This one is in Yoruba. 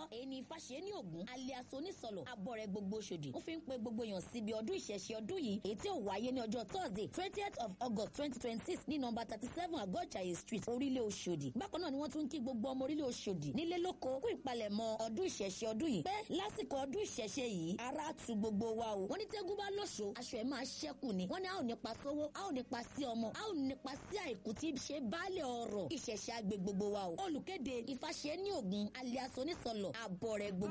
èyí ni Ifáṣe ní Ògún alias onísọ̀lọ̀ abọ́rẹ̀ gbogbo Òṣòdì ó fi ń pe gbogbo èèyàn síbi ọdún ìṣẹ̀ṣe ọdún yìí èyí tí ó wáyé ní ọjọ́ Thursday twentieth of August twenty twenty six ní nọ́mbà thirty seven Àgọ́jàyè street orílẹ̀ Òṣòdì bákan náà ni wọ́n tún ń kí gbogbo ọmọ orílẹ̀ Òṣòdì nílé lóko kú ìpalẹ̀mọ́ ọdún ìṣẹ̀ṣe ọdún yìí pé lásìkò ọdún ìṣẹ̀ṣe yìí ara tu gbogbo wa o wọ́n ní tẹ́gùn bá lọ́ṣọ́ aṣọ ẹ̀ máa ṣẹ́kù ni wọ́n ní a ò nípa sówó a ò nípa sí ọmọ a ò nípa sí àìkú tí ṣe baálẹ̀ ọ̀rọ̀ ìṣẹ̀ṣe àgbè gbogbo wa o olùkéde Ifáṣe ní Ògún alias onísọ̀lọ̀ àbọ̀rẹ̀ gbogbo